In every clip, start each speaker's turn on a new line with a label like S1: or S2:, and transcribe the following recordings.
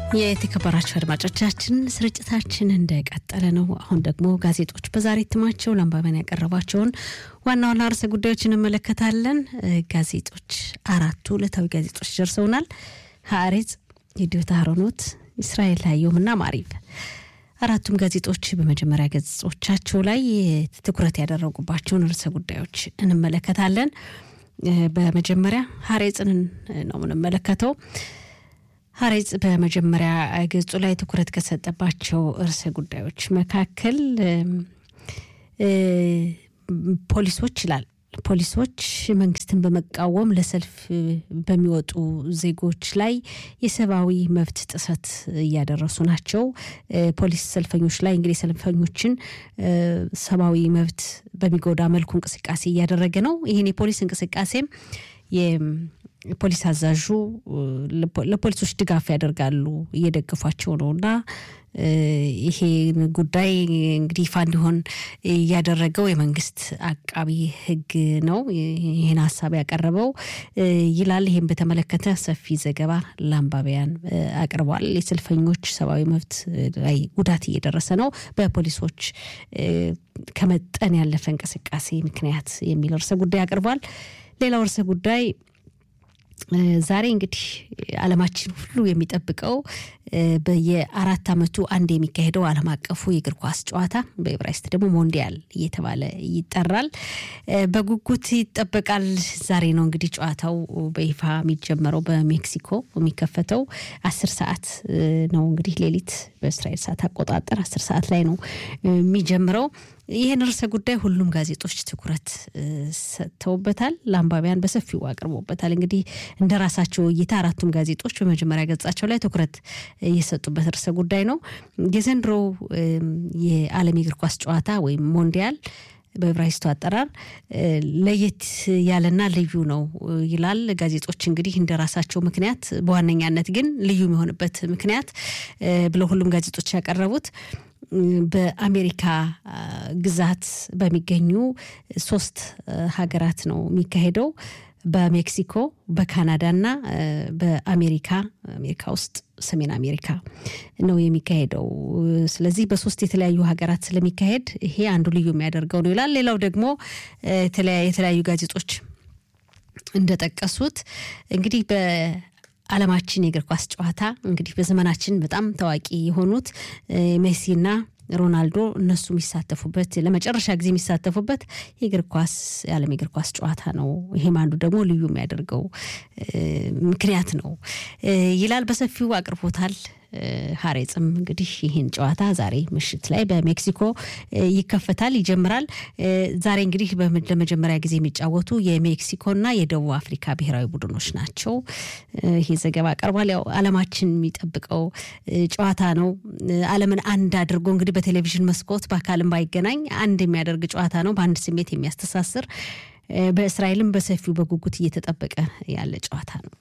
S1: የተከበራችሁ አድማጮቻችን ስርጭታችን እንደቀጠለ ነው። አሁን ደግሞ ጋዜጦች በዛሬ እትማቸው ለአንባቢያን ያቀረቧቸውን ዋና ዋና ርዕሰ ጉዳዮች እንመለከታለን። ጋዜጦች አራቱ ዕለታዊ ጋዜጦች ደርሰውናል። ሀሬጽ፣ የዲዮታ ሀሮኖት፣ እስራኤል ሀየውምና ማሪብ አራቱም ጋዜጦች በመጀመሪያ ገጾቻቸው ላይ ትኩረት ያደረጉባቸውን ርዕሰ ጉዳዮች እንመለከታለን። በመጀመሪያ ሀሬጽን ነው የምንመለከተው። ሀሬጽ በመጀመሪያ ገጹ ላይ ትኩረት ከሰጠባቸው ርዕሰ ጉዳዮች መካከል ፖሊሶች ይላል። ፖሊሶች መንግስትን በመቃወም ለሰልፍ በሚወጡ ዜጎች ላይ የሰብአዊ መብት ጥሰት እያደረሱ ናቸው። ፖሊስ ሰልፈኞች ላይ እንግዲህ ሰልፈኞችን ሰብአዊ መብት በሚጎዳ መልኩ እንቅስቃሴ እያደረገ ነው። ይህን የፖሊስ እንቅስቃሴም ፖሊስ አዛዡ ለፖሊሶች ድጋፍ ያደርጋሉ እየደገፏቸው ነው እና ይሄ ጉዳይ እንግዲህ ይፋ እንዲሆን ያደረገው የመንግስት አቃቢ ሕግ ነው ይህን ሀሳብ ያቀረበው ይላል። ይህም በተመለከተ ሰፊ ዘገባ ለአንባቢያን አቅርቧል። የሰልፈኞች ሰብአዊ መብት ላይ ጉዳት እየደረሰ ነው በፖሊሶች ከመጠን ያለፈ እንቅስቃሴ ምክንያት የሚል ርዕሰ ጉዳይ አቅርቧል። ሌላው ርዕሰ ጉዳይ ዛሬ እንግዲህ ዓለማችን ሁሉ የሚጠብቀው በየአራት ዓመቱ አንድ የሚካሄደው ዓለም አቀፉ የእግር ኳስ ጨዋታ በዕብራይስጥ ደግሞ ሞንዲያል እየተባለ ይጠራል። በጉጉት ይጠበቃል። ዛሬ ነው እንግዲህ ጨዋታው በይፋ የሚጀመረው በሜክሲኮ የሚከፈተው አስር ሰዓት ነው እንግዲህ ሌሊት በእስራኤል ሰዓት አቆጣጠር አስር ሰዓት ላይ ነው የሚጀምረው። ይህን ርዕሰ ጉዳይ ሁሉም ጋዜጦች ትኩረት ሰጥተውበታል። ለአንባቢያን በሰፊው አቅርቦበታል። እንግዲህ እንደ ራሳቸው እይታ አራቱም ጋዜጦች በመጀመሪያ ገጻቸው ላይ ትኩረት የሰጡበት ርዕሰ ጉዳይ ነው። የዘንድሮው የዓለም የእግር ኳስ ጨዋታ ወይም ሞንዲያል በዕብራይስጡ አጠራር ለየት ያለና ልዩ ነው ይላል። ጋዜጦች እንግዲህ እንደ ራሳቸው ምክንያት በዋነኛነት ግን ልዩ የሚሆንበት ምክንያት ብለው ሁሉም ጋዜጦች ያቀረቡት በአሜሪካ ግዛት በሚገኙ ሶስት ሀገራት ነው የሚካሄደው በሜክሲኮ በካናዳና በአሜሪካ አሜሪካ ውስጥ ሰሜን አሜሪካ ነው የሚካሄደው። ስለዚህ በሶስት የተለያዩ ሀገራት ስለሚካሄድ ይሄ አንዱ ልዩ የሚያደርገው ነው ይላል። ሌላው ደግሞ የተለያዩ ጋዜጦች እንደጠቀሱት እንግዲህ በዓለማችን የእግር ኳስ ጨዋታ እንግዲህ በዘመናችን በጣም ታዋቂ የሆኑት ሜሲና ሮናልዶ እነሱ የሚሳተፉበት ለመጨረሻ ጊዜ የሚሳተፉበት የእግር ኳስ የዓለም የእግር ኳስ ጨዋታ ነው። ይሄም አንዱ ደግሞ ልዩ የሚያደርገው ምክንያት ነው ይላል። በሰፊው አቅርቦታል። ሀሬጽም እንግዲህ ይህን ጨዋታ ዛሬ ምሽት ላይ በሜክሲኮ ይከፈታል፣ ይጀምራል። ዛሬ እንግዲህ ለመጀመሪያ ጊዜ የሚጫወቱ የሜክሲኮና የደቡብ አፍሪካ ብሔራዊ ቡድኖች ናቸው። ይሄ ዘገባ ቀርቧል። ያው ዓለማችን የሚጠብቀው ጨዋታ ነው። ዓለምን አንድ አድርጎ እንግዲህ በቴሌቪዥን መስኮት በአካልም ባይገናኝ አንድ የሚያደርግ ጨዋታ ነው። በአንድ ስሜት የሚያስተሳስር በእስራኤልም በሰፊው በጉጉት እየተጠበቀ ያለ ጨዋታ ነው።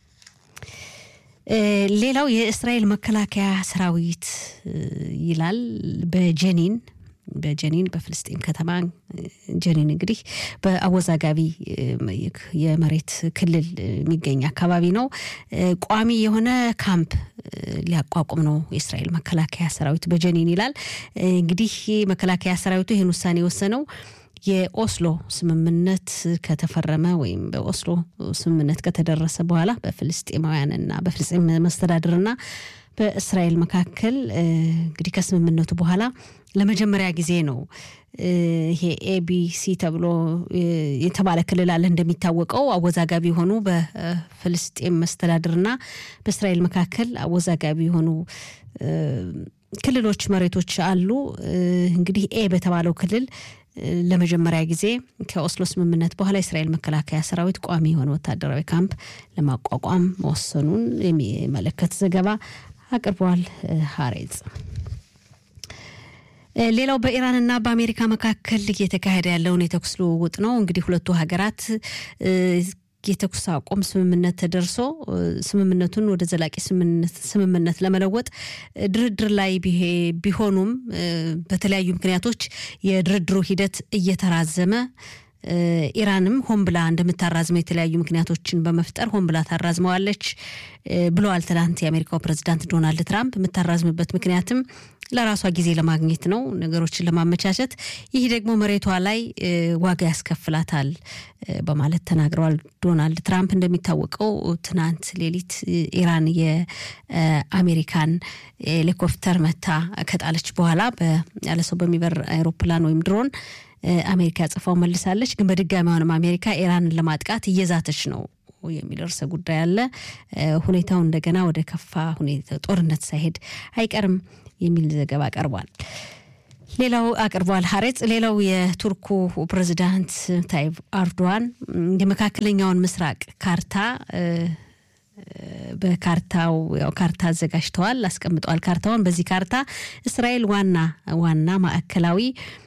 S1: ሌላው የእስራኤል መከላከያ ሰራዊት ይላል በጀኒን በጀኒን በፍልስጤም ከተማ ጀኒን እንግዲህ በአወዛጋቢ የመሬት ክልል የሚገኝ አካባቢ ነው። ቋሚ የሆነ ካምፕ ሊያቋቁም ነው የእስራኤል መከላከያ ሰራዊት በጀኒን ይላል። እንግዲህ መከላከያ ሰራዊቱ ይህን ውሳኔ የወሰነው የኦስሎ ስምምነት ከተፈረመ ወይም በኦስሎ ስምምነት ከተደረሰ በኋላ በፍልስጤማውያንና በፍልስጤም መስተዳድርና በእስራኤል መካከል እንግዲህ ከስምምነቱ በኋላ ለመጀመሪያ ጊዜ ነው ይሄ ኤቢሲ ተብሎ የተባለ ክልል አለ። እንደሚታወቀው አወዛጋቢ የሆኑ በፍልስጤም መስተዳድርና በእስራኤል መካከል አወዛጋቢ የሆኑ ክልሎች መሬቶች አሉ። እንግዲህ ኤ በተባለው ክልል ለመጀመሪያ ጊዜ ከኦስሎ ስምምነት በኋላ የእስራኤል መከላከያ ሰራዊት ቋሚ የሆነ ወታደራዊ ካምፕ ለማቋቋም መወሰኑን የሚመለከት ዘገባ አቅርበዋል ሀሬጽ። ሌላው በኢራንና በአሜሪካ መካከል እየተካሄደ ያለውን የተኩስ ልውውጥ ነው። እንግዲህ ሁለቱ ሀገራት የተኩስ አቁም ስምምነት ተደርሶ ስምምነቱን ወደ ዘላቂ ስምምነት ለመለወጥ ድርድር ላይ ቢሆኑም በተለያዩ ምክንያቶች የድርድሩ ሂደት እየተራዘመ ኢራንም ሆን ብላ እንደምታራዝመው የተለያዩ ምክንያቶችን በመፍጠር ሆን ብላ ታራዝመዋለች ብለዋል ትናንት የአሜሪካው ፕሬዚዳንት ዶናልድ ትራምፕ። የምታራዝምበት ምክንያትም ለራሷ ጊዜ ለማግኘት ነው፣ ነገሮችን ለማመቻቸት። ይህ ደግሞ መሬቷ ላይ ዋጋ ያስከፍላታል በማለት ተናግረዋል ዶናልድ ትራምፕ። እንደሚታወቀው ትናንት ሌሊት ኢራን የአሜሪካን ሄሊኮፕተር መታ ከጣለች በኋላ ያለ ሰው በሚበር አይሮፕላን ወይም ድሮን አሜሪካ ጽፋው መልሳለች። ግን በድጋሚ አሁንም አሜሪካ ኢራንን ለማጥቃት እየዛተች ነው የሚል ርዕሰ ጉዳይ አለ። ሁኔታው እንደገና ወደ ከፋ ሁኔታ ጦርነት ሳይሄድ አይቀርም የሚል ዘገባ ቀርቧል። ሌላው አቅርቧል ሀሬጽ። ሌላው የቱርኩ ፕሬዚዳንት ታይብ አርዶዋን የመካከለኛውን ምስራቅ ካርታ በካርታው ያው ካርታ አዘጋጅተዋል፣ አስቀምጠዋል ካርታውን። በዚህ ካርታ እስራኤል ዋና ዋና ማዕከላዊ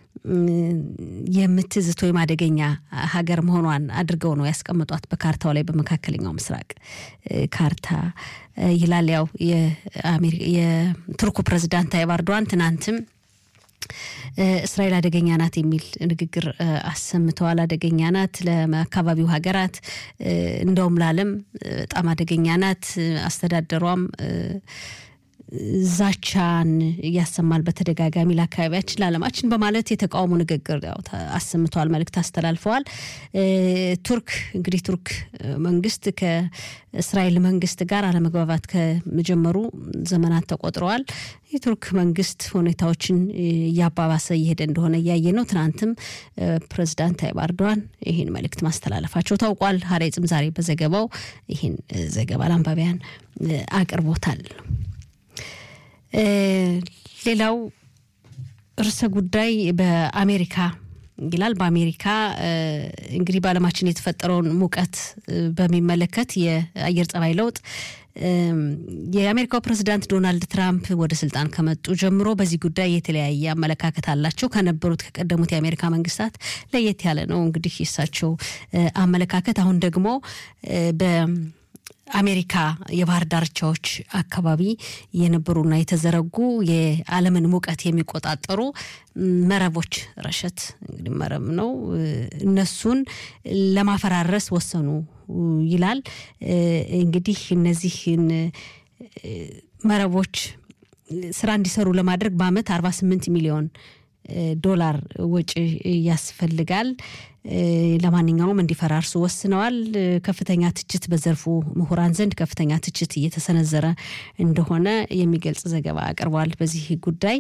S1: የምትዝት ወይም አደገኛ ሀገር መሆኗን አድርገው ነው ያስቀምጧት በካርታው ላይ በመካከለኛው ምስራቅ ካርታ ይላል። ያው የቱርኩ ፕሬዚዳንት ታይብ ኤርዶዋን ትናንትም እስራኤል አደገኛ ናት የሚል ንግግር አሰምተዋል። አደገኛ ናት ለአካባቢው ሀገራት እንደውም ለዓለም በጣም አደገኛ ናት። አስተዳደሯም ዛቻን ያሰማል በተደጋጋሚ ለአካባቢያችን ለዓለማችን በማለት የተቃውሞ ንግግር አሰምተዋል፣ መልእክት አስተላልፈዋል። ቱርክ እንግዲህ ቱርክ መንግስት ከእስራኤል መንግስት ጋር አለመግባባት ከመጀመሩ ዘመናት ተቆጥረዋል። የቱርክ መንግስት ሁኔታዎችን እያባባሰ እየሄደ እንደሆነ እያየ ነው። ትናንትም ፕሬዚዳንት ታይብ ኤርዶዋን ይህን መልእክት ማስተላለፋቸው ታውቋል። ሀሬጽም ዛሬ በዘገባው ይህን ዘገባ ለአንባቢያን አቅርቦታል። ሌላው ርዕሰ ጉዳይ በአሜሪካ ይላል። በአሜሪካ እንግዲህ በዓለማችን የተፈጠረውን ሙቀት በሚመለከት የአየር ጸባይ ለውጥ የአሜሪካው ፕሬዚዳንት ዶናልድ ትራምፕ ወደ ስልጣን ከመጡ ጀምሮ በዚህ ጉዳይ የተለያየ አመለካከት አላቸው። ከነበሩት ከቀደሙት የአሜሪካ መንግስታት ለየት ያለ ነው። እንግዲህ የእሳቸው አመለካከት አሁን ደግሞ በ አሜሪካ የባህር ዳርቻዎች አካባቢ የነበሩና የተዘረጉ የዓለምን ሙቀት የሚቆጣጠሩ መረቦች ረሸት እንግዲህ መረብ ነው። እነሱን ለማፈራረስ ወሰኑ ይላል። እንግዲህ እነዚህን መረቦች ስራ እንዲሰሩ ለማድረግ በአመት 48 ሚሊዮን ዶላር ወጪ ያስፈልጋል። ለማንኛውም እንዲፈራርሱ ወስነዋል። ከፍተኛ ትችት በዘርፉ ምሁራን ዘንድ ከፍተኛ ትችት እየተሰነዘረ እንደሆነ የሚገልጽ ዘገባ አቅርበዋል በዚህ ጉዳይ።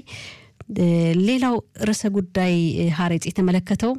S1: ሌላው ርዕሰ ጉዳይ ሀሬጽ የተመለከተው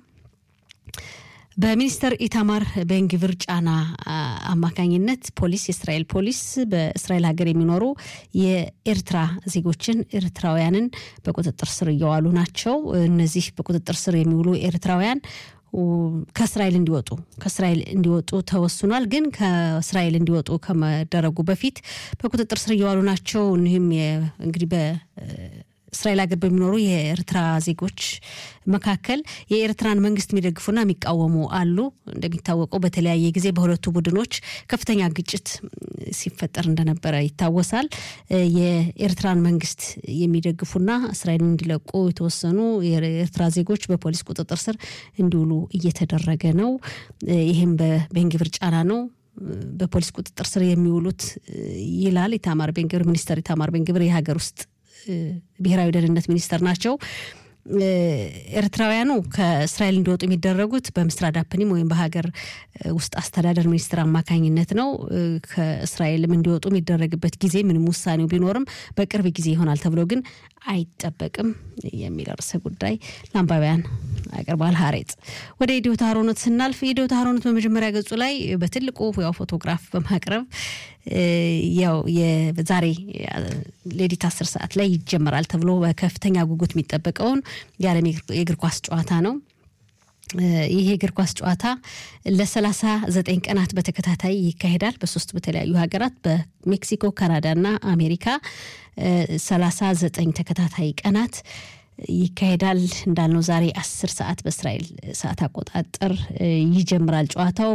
S1: በሚኒስተር ኢታማር ቤንግቪር ጫና አማካኝነት ፖሊስ የእስራኤል ፖሊስ በእስራኤል ሀገር የሚኖሩ የኤርትራ ዜጎችን ኤርትራውያንን በቁጥጥር ስር እየዋሉ ናቸው። እነዚህ በቁጥጥር ስር የሚውሉ ኤርትራውያን ከእስራኤል እንዲወጡ ከእስራኤል እንዲወጡ ተወስኗል። ግን ከእስራኤል እንዲወጡ ከመደረጉ በፊት በቁጥጥር ስር እየዋሉ ናቸው። እኒህም እንግዲህ እስራኤል ሀገር በሚኖሩ የኤርትራ ዜጎች መካከል የኤርትራን መንግስት የሚደግፉና የሚቃወሙ አሉ። እንደሚታወቀው በተለያየ ጊዜ በሁለቱ ቡድኖች ከፍተኛ ግጭት ሲፈጠር እንደነበረ ይታወሳል። የኤርትራን መንግስት የሚደግፉና እስራኤልን እንዲለቁ የተወሰኑ የኤርትራ ዜጎች በፖሊስ ቁጥጥር ስር እንዲውሉ እየተደረገ ነው። ይህም በቤንግቪር ጫና ነው። በፖሊስ ቁጥጥር ስር የሚውሉት ይላል ኢታማር ቤንግቪር ሚኒስተር ኢታማር ቤንግቪር የሀገር ውስጥ ብሔራዊ ደህንነት ሚኒስተር ናቸው። ኤርትራውያኑ ከእስራኤል እንዲወጡ የሚደረጉት በምስራድ አፕኒም ወይም በሀገር ውስጥ አስተዳደር ሚኒስትር አማካኝነት ነው። ከእስራኤልም እንዲወጡ የሚደረግበት ጊዜ ምንም ውሳኔው ቢኖርም በቅርብ ጊዜ ይሆናል ተብሎ ግን አይጠበቅም የሚል ርዕሰ ጉዳይ ለአንባቢያን አቅርቧል። ሀሬጽ ወደ ኢዲዮት አሮኖት ስናልፍ ኢዲዮት አሮኖት በመጀመሪያ ገጹ ላይ በትልቁ ያው ፎቶግራፍ በማቅረብ ያው የዛሬ ሌሊት አስር ሰዓት ላይ ይጀመራል ተብሎ በከፍተኛ ጉጉት የሚጠበቀውን የዓለም የእግር ኳስ ጨዋታ ነው። ይህ የእግር ኳስ ጨዋታ ለሰላሳ ዘጠኝ ቀናት በተከታታይ ይካሄዳል በሶስት በተለያዩ ሀገራት በሜክሲኮ፣ ካናዳ እና አሜሪካ ሰላሳ ዘጠኝ ተከታታይ ቀናት ይካሄዳል። እንዳልነው ዛሬ አስር ሰዓት በእስራኤል ሰዓት አቆጣጠር ይጀምራል ጨዋታው።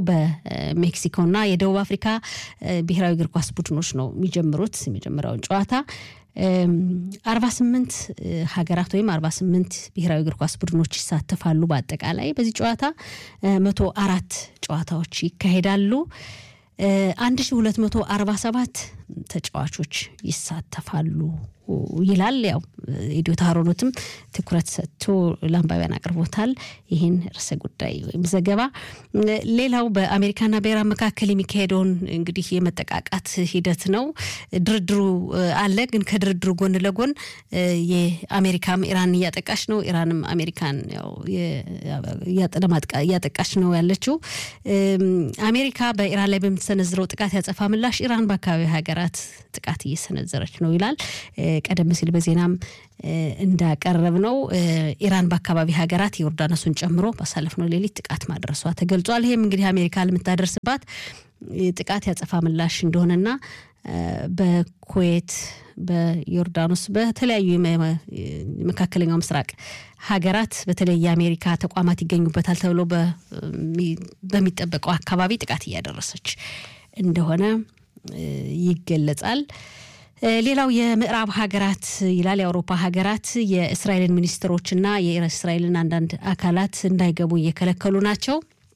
S1: በሜክሲኮና የደቡብ አፍሪካ ብሔራዊ እግር ኳስ ቡድኖች ነው የሚጀምሩት የመጀመሪያውን ጨዋታ አርባ ስምንት ሀገራት ወይም አርባ ስምንት ብሔራዊ እግር ኳስ ቡድኖች ይሳተፋሉ። በአጠቃላይ በዚህ ጨዋታ መቶ አራት ጨዋታዎች ይካሄዳሉ። አንድ ሺ ሁለት መቶ አርባ ሰባት ተጫዋቾች ይሳተፋሉ ይላል። ያው ኢዲዮ ታሮኖትም ትኩረት ሰጥቶ ለአንባቢያን አቅርቦታል ይህን ርዕሰ ጉዳይ ወይም ዘገባ። ሌላው በአሜሪካና በኢራን መካከል የሚካሄደውን እንግዲህ የመጠቃቃት ሂደት ነው። ድርድሩ አለ። ግን ከድርድሩ ጎን ለጎን የአሜሪካም ኢራን እያጠቃች ነው፣ ኢራንም አሜሪካን እያጠቃች ነው ያለችው። አሜሪካ በኢራን ላይ በምትሰነዝረው ጥቃት ያጸፋ ምላሽ ኢራን በአካባቢ ሀገራት ጥቃት እየሰነዘረች ነው ይላል። ቀደም ሲል በዜናም እንዳቀረብ ነው ኢራን በአካባቢ ሀገራት የዮርዳኖሱን ጨምሮ ባሳለፍነው ሌሊት ጥቃት ማድረሷ ተገልጿል። ይህም እንግዲህ አሜሪካ ለምታደርስባት ጥቃት ያጸፋ ምላሽ እንደሆነና በኩዌት፣ በዮርዳኖስ፣ በተለያዩ የመካከለኛው ምስራቅ ሀገራት በተለይ የአሜሪካ ተቋማት ይገኙበታል ተብሎ በሚጠበቀው አካባቢ ጥቃት እያደረሰች እንደሆነ ይገለጻል። ሌላው የምዕራብ ሀገራት ይላል የአውሮፓ ሀገራት የእስራኤልን ሚኒስትሮችና የእስራኤልን አንዳንድ አካላት እንዳይገቡ እየከለከሉ ናቸው።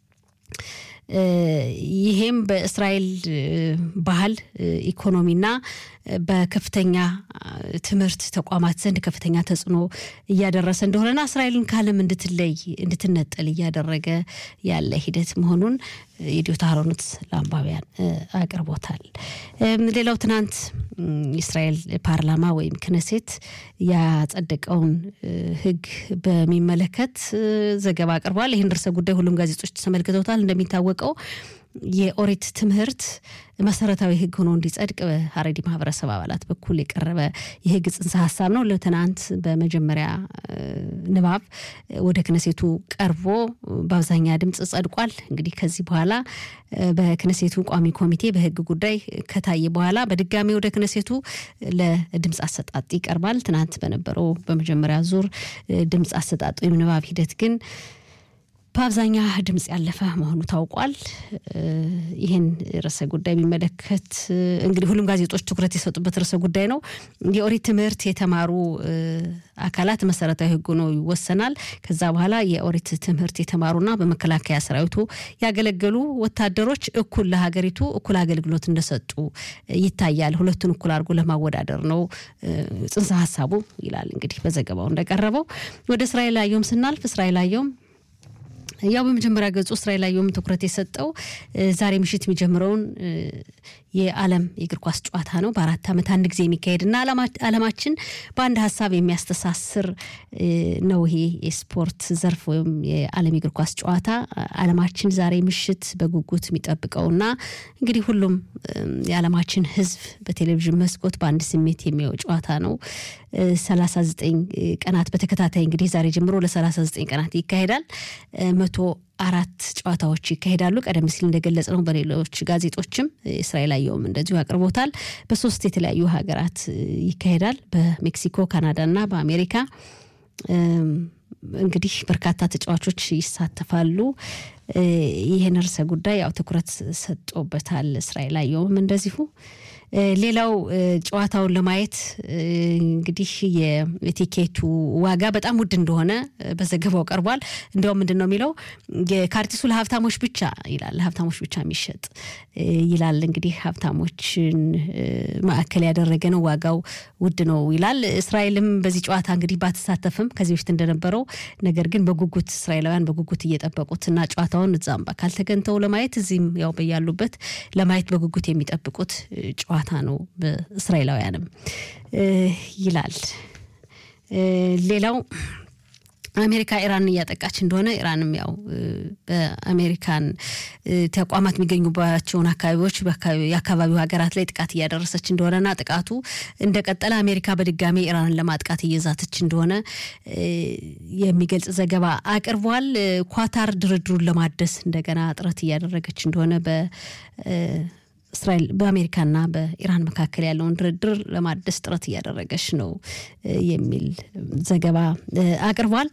S1: ይሄም በእስራኤል ባህል ኢኮኖሚና በከፍተኛ ትምህርት ተቋማት ዘንድ ከፍተኛ ተጽዕኖ እያደረሰ እንደሆነና እስራኤልን ከዓለም እንድትለይ እንድትነጠል እያደረገ ያለ ሂደት መሆኑን የዲዮ ታሮኑት ለአንባቢያን አቅርቦታል። ሌላው ትናንት የእስራኤል ፓርላማ ወይም ክነሴት ያጸደቀውን ሕግ በሚመለከት ዘገባ አቅርቧል። ይህን ርዕሰ ጉዳይ ሁሉም ጋዜጦች ተመልክተውታል። እንደሚታወቀው የኦሪት ትምህርት መሰረታዊ ህግ ሆኖ እንዲጸድቅ በሀረሪ ማህበረሰብ አባላት በኩል የቀረበ የህግ ጽንሰ ሀሳብ ነው። ለትናንት በመጀመሪያ ንባብ ወደ ክነሴቱ ቀርቦ በአብዛኛ ድምፅ ጸድቋል። እንግዲህ ከዚህ በኋላ በክነሴቱ ቋሚ ኮሚቴ በህግ ጉዳይ ከታየ በኋላ በድጋሚ ወደ ክነሴቱ ለድምፅ አሰጣጥ ይቀርባል። ትናንት በነበረው በመጀመሪያ ዙር ድምፅ አሰጣጥ ወይም ንባብ ሂደት ግን በአብዛኛ ድምፅ ያለፈ መሆኑ ታውቋል። ይህን ርዕሰ ጉዳይ የሚመለከት እንግዲህ ሁሉም ጋዜጦች ትኩረት የሰጡበት ርዕሰ ጉዳይ ነው። የኦሪት ትምህርት የተማሩ አካላት መሰረታዊ ህግ ነው ይወሰናል። ከዛ በኋላ የኦሪት ትምህርት የተማሩና በመከላከያ ሰራዊቱ ያገለገሉ ወታደሮች እኩል ለሀገሪቱ እኩል አገልግሎት እንደሰጡ ይታያል። ሁለቱን እኩል አድርጎ ለማወዳደር ነው ጽንሰ ሀሳቡ ይላል። እንግዲህ በዘገባው እንደቀረበው ወደ እስራኤል አየሁም ስናልፍ እስራኤል አየሁም ያው በመጀመሪያ ገጹ እስራኤል አየሁም ትኩረት የሰጠው ዛሬ ምሽት የሚጀምረውን የዓለም የእግር ኳስ ጨዋታ ነው። በአራት ዓመት አንድ ጊዜ የሚካሄድና ዓለማችን በአንድ ሀሳብ የሚያስተሳስር ነው። ይሄ የስፖርት ዘርፍ ወይም የዓለም የእግር ኳስ ጨዋታ ዓለማችን ዛሬ ምሽት በጉጉት የሚጠብቀውና እንግዲህ ሁሉም የዓለማችን ሕዝብ በቴሌቪዥን መስኮት በአንድ ስሜት የሚያየው ጨዋታ ነው። ሰላሳ ዘጠኝ ቀናት በተከታታይ እንግዲህ ዛሬ ጀምሮ ለሰላሳ ዘጠኝ ቀናት ይካሄዳል። መቶ አራት ጨዋታዎች ይካሄዳሉ። ቀደም ሲል እንደገለጽ ነው በሌሎች ጋዜጦችም እስራኤል አየሁም እንደዚሁ አቅርቦታል። በሶስት የተለያዩ ሀገራት ይካሄዳል። በሜክሲኮ፣ ካናዳ እና በአሜሪካ እንግዲህ በርካታ ተጫዋቾች ይሳተፋሉ። ይህን ርዕሰ ጉዳይ ያው ትኩረት ሰጦበታል እስራኤል አየሁም እንደዚሁ ሌላው ጨዋታውን ለማየት እንግዲህ የቲኬቱ ዋጋ በጣም ውድ እንደሆነ በዘገባው ቀርቧል። እንዲያውም ምንድን ነው የሚለው የካርቲሱ ለሀብታሞች ብቻ ይላል፣ ለሀብታሞች ብቻ የሚሸጥ ይላል። እንግዲህ ሀብታሞችን ማዕከል ያደረገ ነው፣ ዋጋው ውድ ነው ይላል። እስራኤልም በዚህ ጨዋታ እንግዲህ ባትሳተፍም ከዚህ በፊት እንደነበረው ነገር ግን በጉጉት እስራኤላውያን በጉጉት እየጠበቁት እና ጨዋታውን እዛም በአካል ተገኝተው ለማየት እዚህም ያው በያሉበት ለማየት በጉጉት የሚጠብቁት ጨዋታ ነው በእስራኤላውያንም ይላል። ሌላው አሜሪካ ኢራን እያጠቃች እንደሆነ ኢራንም ያው በአሜሪካን ተቋማት የሚገኙባቸውን አካባቢዎች የአካባቢው ሀገራት ላይ ጥቃት እያደረሰች እንደሆነና ጥቃቱ እንደቀጠለ አሜሪካ በድጋሚ ኢራንን ለማጥቃት እየዛተች እንደሆነ የሚገልጽ ዘገባ አቅርቧል። ኳታር ድርድሩን ለማደስ እንደገና ጥረት እያደረገች እንደሆነ በ እስራኤል በአሜሪካና በኢራን መካከል ያለውን ድርድር ለማደስ ጥረት እያደረገች ነው የሚል ዘገባ አቅርቧል።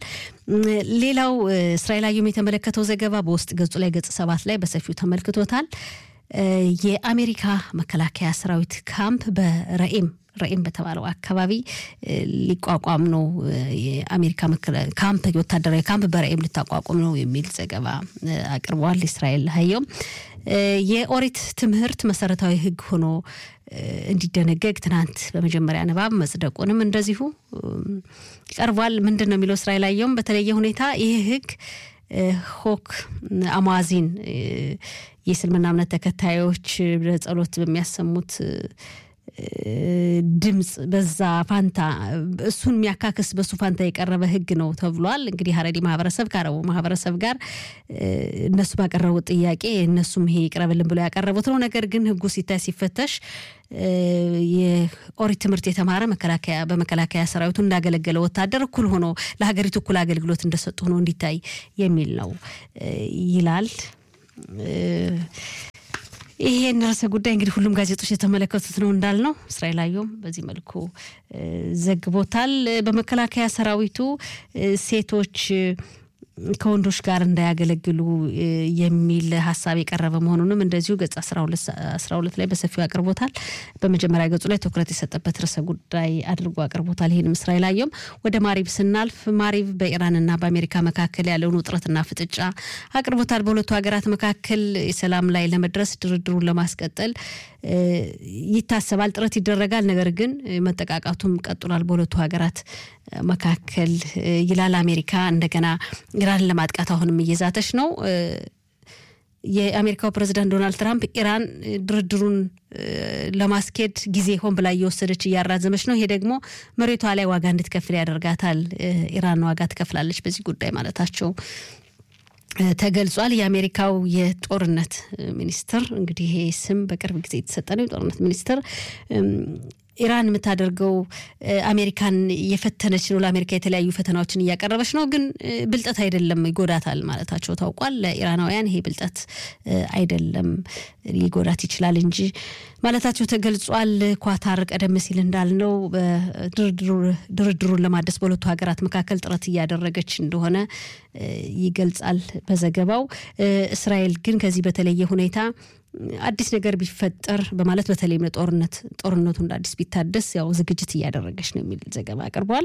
S1: ሌላው እስራኤል አየሁም የተመለከተው ዘገባ በውስጥ ገጹ ላይ ገጽ ሰባት ላይ በሰፊው ተመልክቶታል። የአሜሪካ መከላከያ ሰራዊት ካምፕ በረኤም ረኤም በተባለው አካባቢ ሊቋቋም ነው። የአሜሪካ ካምፕ ወታደራዊ ካምፕ በረኤም ልታቋቁም ነው የሚል ዘገባ አቅርበዋል። እስራኤል ሀየውም የኦሪት ትምህርት መሰረታዊ ሕግ ሆኖ እንዲደነገግ ትናንት በመጀመሪያ ንባብ መጽደቁንም እንደዚሁ ቀርቧል። ምንድን ነው የሚለው እስራኤል ሀየውም በተለየ ሁኔታ ይህ ሕግ ሆክ አሟዚን የእስልምና እምነት ተከታዮች ጸሎት በሚያሰሙት ድምፅ በዛ ፋንታ እሱን የሚያካክስ በሱ ፋንታ የቀረበ ህግ ነው ተብሏል። እንግዲህ ሀረሪ ማህበረሰብ ከአረቡ ማህበረሰብ ጋር እነሱ ባቀረቡት ጥያቄ እነሱም ይሄ ይቅረብልን ብሎ ያቀረቡት ነው። ነገር ግን ህጉ ሲታይ ሲፈተሽ የኦሪት ትምህርት የተማረ መከላከያ በመከላከያ ሰራዊቱ እንዳገለገለ ወታደር እኩል ሆኖ ለሀገሪቱ እኩል አገልግሎት እንደሰጡ ሆኖ እንዲታይ የሚል ነው ይላል። ይሄን ርዕሰ ጉዳይ እንግዲህ ሁሉም ጋዜጦች የተመለከቱት ነው እንዳልነው። እስራኤል አየሁም በዚህ መልኩ ዘግቦታል። በመከላከያ ሰራዊቱ ሴቶች ከወንዶች ጋር እንዳያገለግሉ የሚል ሀሳብ የቀረበ መሆኑንም እንደዚሁ ገጽ አስራ ሁለት ላይ በሰፊው አቅርቦታል። በመጀመሪያ ገጹ ላይ ትኩረት የሰጠበት ርዕሰ ጉዳይ አድርጎ አቅርቦታል። ይህንም እስራኤል አየሁም ወደ ማሪብ ስናልፍ ማሪብ በኢራንና በአሜሪካ መካከል ያለውን ውጥረትና ፍጥጫ አቅርቦታል። በሁለቱ ሀገራት መካከል የሰላም ላይ ለመድረስ ድርድሩን ለማስቀጠል ይታሰባል፣ ጥረት ይደረጋል። ነገር ግን መጠቃቃቱም ቀጥሏል በሁለቱ ሀገራት መካከል ይላል። አሜሪካ እንደገና ኢራንን ለማጥቃት አሁንም እየዛተች ነው። የአሜሪካው ፕሬዚዳንት ዶናልድ ትራምፕ ኢራን ድርድሩን ለማስኬድ ጊዜ ሆን ብላ እየወሰደች እያራዘመች ነው። ይሄ ደግሞ መሬቷ ላይ ዋጋ እንድትከፍል ያደርጋታል። ኢራን ዋጋ ትከፍላለች በዚህ ጉዳይ ማለታቸው ተገልጿል። የአሜሪካው የጦርነት ሚኒስትር እንግዲህ ይሄ ስም በቅርብ ጊዜ የተሰጠ ነው። የጦርነት ሚኒስትር ኢራን የምታደርገው አሜሪካን እየፈተነች ነው፣ ለአሜሪካ የተለያዩ ፈተናዎችን እያቀረበች ነው፣ ግን ብልጠት አይደለም ይጎዳታል ማለታቸው ታውቋል። ለኢራናውያን ይሄ ብልጠት አይደለም ሊጎዳት ይችላል እንጂ ማለታቸው ተገልጿል። ኳታር ቀደም ሲል እንዳልነው ድርድሩን ለማደስ በሁለቱ ሀገራት መካከል ጥረት እያደረገች እንደሆነ ይገልጻል በዘገባው። እስራኤል ግን ከዚህ በተለየ ሁኔታ አዲስ ነገር ቢፈጠር በማለት በተለይም ለጦርነት ጦርነቱ እንደ አዲስ ቢታደስ ያው ዝግጅት እያደረገች ነው የሚል ዘገባ አቅርቧል።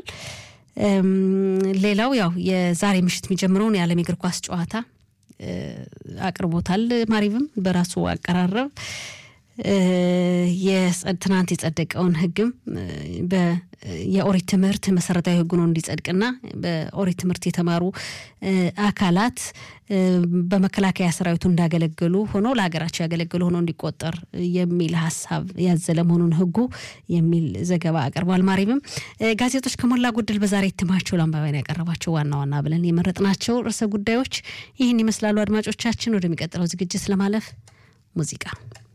S1: ሌላው ያው የዛሬ ምሽት የሚጀምረውን የዓለም የእግር ኳስ ጨዋታ አቅርቦታል። ማሪብም በራሱ አቀራረብ ትናንት የጸደቀውን ሕግም የኦሪት ትምህርት መሰረታዊ ሕግ ነው እንዲጸድቅና በኦሪት ትምህርት የተማሩ አካላት በመከላከያ ሰራዊቱ እንዳገለገሉ ሆኖ ለሀገራቸው ያገለገሉ ሆኖ እንዲቆጠር የሚል ሀሳብ ያዘለ መሆኑን ሕጉ የሚል ዘገባ አቅርቧል። ማሪብም ጋዜጦች ከሞላ ጎደል በዛሬ እትማቸው ለአንባቢያን ያቀረባቸው ዋና ዋና ብለን የመረጥናቸው ርዕሰ ጉዳዮች ይህን ይመስላሉ። አድማጮቻችን፣ ወደሚቀጥለው ዝግጅት ለማለፍ ሙዚቃ